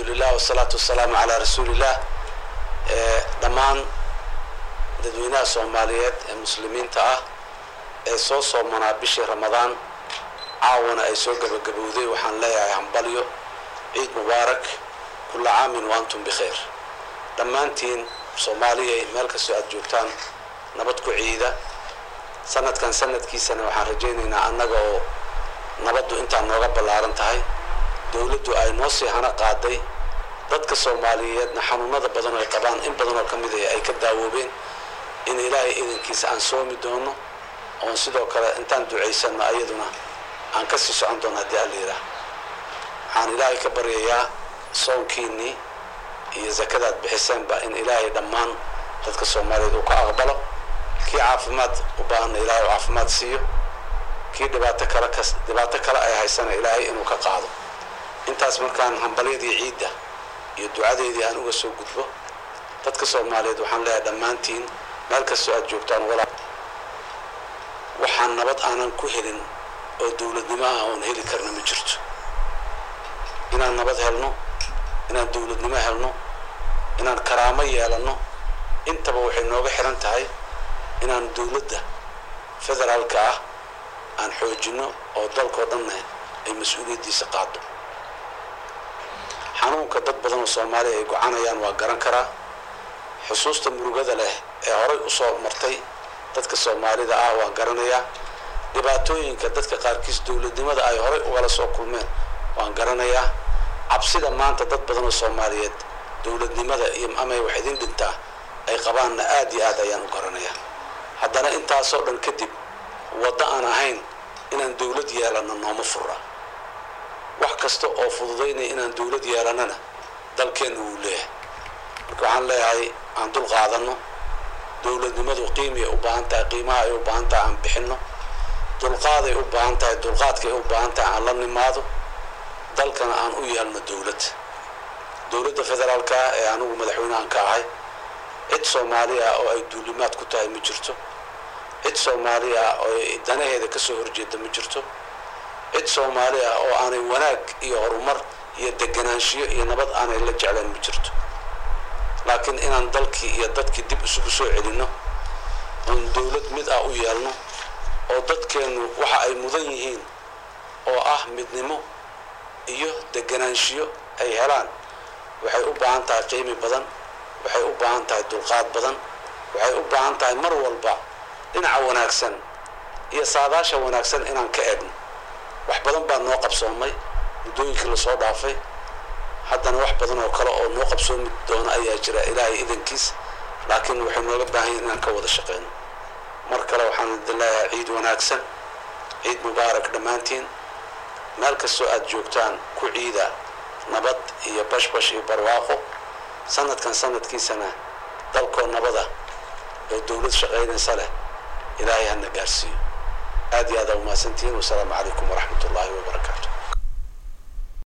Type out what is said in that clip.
alxamdulilah wasalaatu wasalaamu calaa rasuuliillah dhammaan dadweynaha soomaaliyeed ee muslimiinta ah ee soo soomanaa bishii ramadaan caawana ay soo gabagabowday waxaan leeyahay hambalyo ciid mubaarak kulla caamin wa antum bikhayr dhammaantiin soomaaliyay meel kastoo aad joogtaan nabad ku ciida sanadkan sanadkiisana waxaan rajaynaynaa annaga oo nabaddu intaa nooga ballaaran tahay dowladdu ay noo sii hana qaaday dadka soomaaliyeedna xanuunada badan oo ay qabaan in badan oo ka mid ah ay ka daawoobeen in ilaahay idankiisa aan soomi doono oon sidoo kale intaan ducaysanno ayaduna aan ka sii socon doono haddii alla yidhaah waxaan ilaahay ka baryayaa soonkiinnii iyo zakadaad bixiseenba in ilaahay dhammaan dadka soomaaliyeed uu ka aqbalo kii caafimaad u baahanna ilaahay u caafimaad siiyo kii dhibaato kale kas dhibaato kale ay haysana ilaahay inuu ka qaado intaas markaan hambalyadii ciidda iyo ducadeedii aan uga soo gudbo dadka soomaaliyeed waxaan leeyahay dhammaantiin meel kastoo aad joogtaan walaa waxaan nabad aanan ku helin oo dowladnimo ah oon heli karna ma jirto inaan nabad helno inaan dowladnimo helno inaan karaamo yeelanno intaba waxay nooga xiran tahay inaan dowladda federaalka ah aan xoojinno oo dalkao dhanna ay mas-uuliyaddiisa qaado xanuunka dad badan oo soomaaliya ay gocanayaan waa garan karaa xusuusta murugada leh ee horay usoo martay dadka soomaalida ah waan garanayaa dhibaatooyinka dadka qaarkiis dowladnimada ay horay ugala soo kulmeen waan garanayaa cabsida maanta dad badan oo soomaaliyeed dowladnimada iyo amay wax idin dhintaa ay qabaanna aad iyo aad ayaan u garanayaa haddana intaasoo dhan kadib waddo aan ahayn inaan dowlad yeelanno nooma fura wax kasta oo fududaynaya inaan dowlad yeelannana dalkeenna wuu leeyahay marka waxaan leeyahay aan dul qaadanno dowladnimadu qiimay u baahan tahay qiimaha ay u baahan tahay aan bixinno dulqaaday u baahan tahay dulqaadkay u baahan tahay aan la nimaado dalkana aan u yeelno dowlad dowladda federaalka ah ee anigu madaxweynahan ka ahay cid soomaaliya oo ay duulimaad ku tahay ma jirto cid soomaali ah oo danaheeda ka soo horjeeda ma jirto cid soomaali ah oo aanay wanaag iyo horumar iyo deganaanshiyo iyo nabad aanay la jecleen ma jirto laakiin inaan dalkii iyo dadkii dib isugu soo celinno oon dowlad mid ah u yeelno oo dadkeennu waxa ay mudan yihiin oo ah midnimo iyo deganaanshiyo ay helaan waxay u baahan tahay qiimi badan waxay u baahan tahay dulqaad badan waxay u baahan tahay mar walba dhinaca wanaagsan iyo saadaasha wanaagsan inaan ka egno wax badan baa noo qabsoomay muddooyinkii lasoo dhaafay haddana wax badan oo kale oo noo qabsoomi doona ayaa jira ilaahay idankiis laakiin waxay nooga baahan yahin inaan ka wada shaqeyno mar kale waxaan idin leeyahay ciid wanaagsan ciid mubaarak dhammaantiin meel kastoo aad joogtaan ku ciida nabad iyo bashbash iyo barwaaqo sanadkan sanadkiisana dalkoo nabada oo dowlad shaqaynaysa leh ilaahay hana gaarsiiyo aad iyo aad aa umahadsantihiin wasalaamu calaykum waraxmat ullaahi wabarakaatu